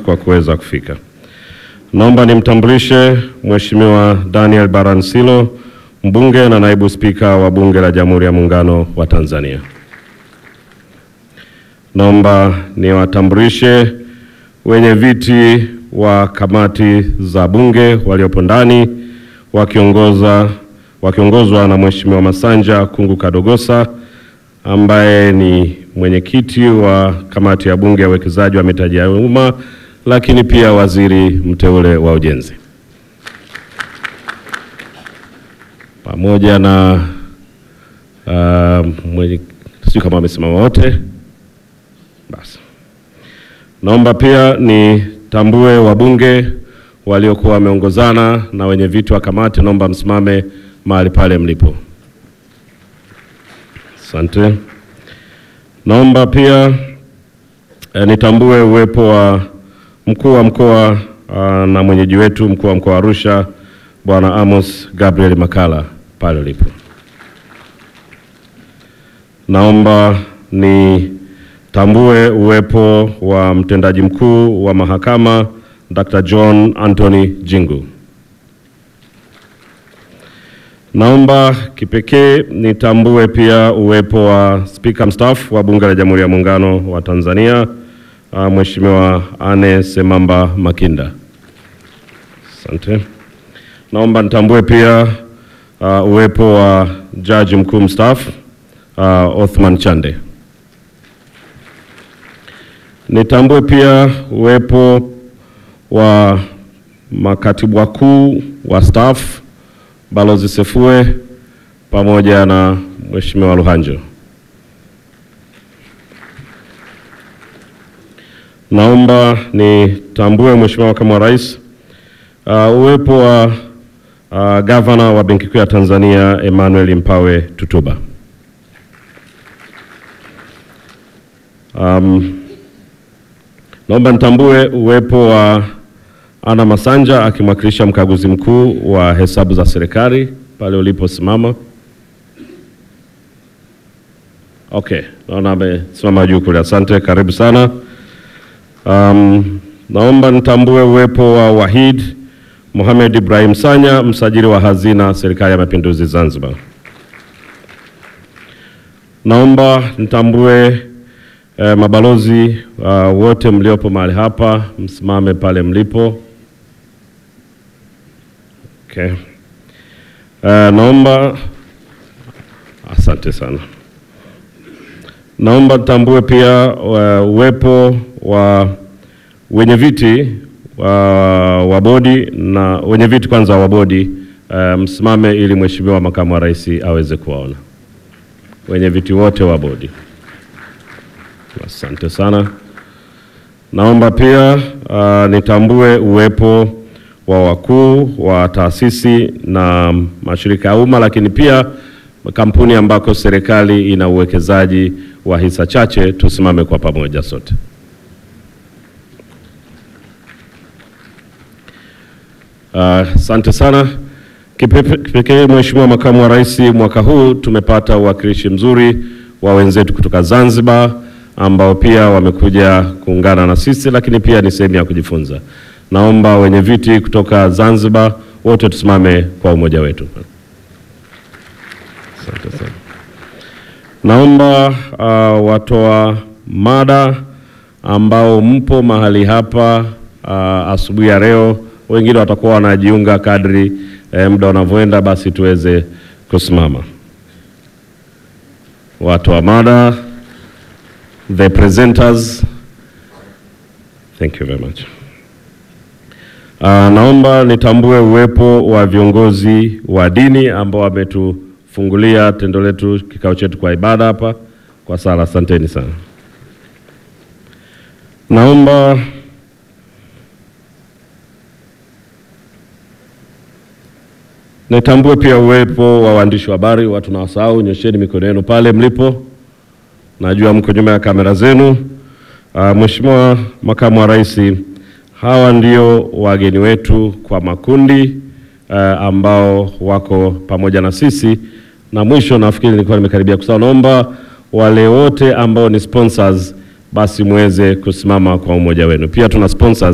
kwa kuweza kufika. Naomba nimtambulishe Mheshimiwa Daniel Baransilo, mbunge na naibu spika wa Bunge la Jamhuri ya Muungano wa Tanzania. Naomba niwatambulishe wenye viti wa kamati za Bunge waliopo ndani wakiongoza wakiongozwa na Mheshimiwa Masanja Kungu Kadogosa ambaye ni mwenyekiti wa kamati ya Bunge ya uwekezaji wa mitaji ya umma, lakini pia waziri mteule wa ujenzi, pamoja na uh, mwenye sijui kama wamesimama wote. Basi naomba pia nitambue wabunge waliokuwa wameongozana na wenye viti wa kamati, naomba msimame mahali pale mlipo. Asante. Naomba pia eh, nitambue uwepo wa mkuu wa mkoa ah, na mwenyeji wetu mkuu wa mkoa wa Arusha Bwana Amos Gabriel Makala pale ulipo. Naomba nitambue uwepo wa mtendaji mkuu wa mahakama Dr. John Anthony Jingu. Naomba kipekee nitambue pia uwepo wa spika mstaafu wa Bunge la Jamhuri ya Muungano wa Tanzania uh, Mheshimiwa Anne Semamba Makinda. Asante. Naomba nitambue pia uh, uwepo wa jaji mkuu mstaafu uh, Othman Chande. Nitambue pia uwepo wa makatibu wakuu wa staff Balozi Sefue pamoja na Mheshimiwa Luhanjo. Naomba nitambue Mheshimiwa Makamu wa Rais uh, uwepo wa uh, Gavana wa Benki Kuu ya Tanzania Emmanuel Mpawe Tutuba. Um, naomba nitambue uwepo wa Ana Masanja akimwakilisha mkaguzi mkuu wa hesabu za serikali pale uliposimama. Okay, naona amesimama juu kule. Asante, karibu sana. Um, naomba nitambue uwepo wa Wahid Mohamed Ibrahim Sanya, msajili wa hazina serikali ya mapinduzi Zanzibar. Naomba nitambue eh, mabalozi uh, wote mliopo mahali hapa, msimame pale mlipo. Okay. Uh, naomba asante sana. Naomba nitambue pia uh, uwepo wa wenye viti wa, wa bodi na wenye viti kwanza wa bodi uh, msimame ili Mheshimiwa Makamu wa Rais aweze kuwaona wenye viti wote wa bodi. Asante sana. Naomba pia uh, nitambue uwepo wa wakuu wa taasisi na mashirika ya umma lakini pia kampuni ambako serikali ina uwekezaji wa hisa chache. Tusimame kwa pamoja sote. Asante uh, sana. Kipekee Mheshimiwa Makamu wa Rais, mwaka huu tumepata uwakilishi mzuri wa wenzetu kutoka Zanzibar ambao pia wamekuja kuungana na sisi, lakini pia ni sehemu ya kujifunza. Naomba wenye viti kutoka Zanzibar wote tusimame kwa umoja wetu. Asante sana. Naomba uh, watoa mada ambao mpo mahali hapa uh, asubuhi ya leo, wengine watakuwa wanajiunga kadri eh, muda unavyoenda, basi tuweze kusimama. Watoa mada, the presenters. Thank you very much. Uh, naomba nitambue uwepo wa viongozi wa dini ambao wametufungulia tendo letu kikao chetu kwa ibada hapa kwa sala. Asanteni sana. Naomba nitambue pia uwepo wa waandishi wa habari, watu na wasahau, nyosheni mikono yenu pale mlipo, najua mko nyuma ya kamera zenu. Uh, Mheshimiwa Makamu wa Rais, hawa ndio wageni wetu kwa makundi uh, ambao wako pamoja na sisi, na mwisho nafikiri nilikuwa nimekaribia kusahau, naomba wale wote ambao ni sponsors basi muweze kusimama kwa umoja wenu. Pia tuna sponsors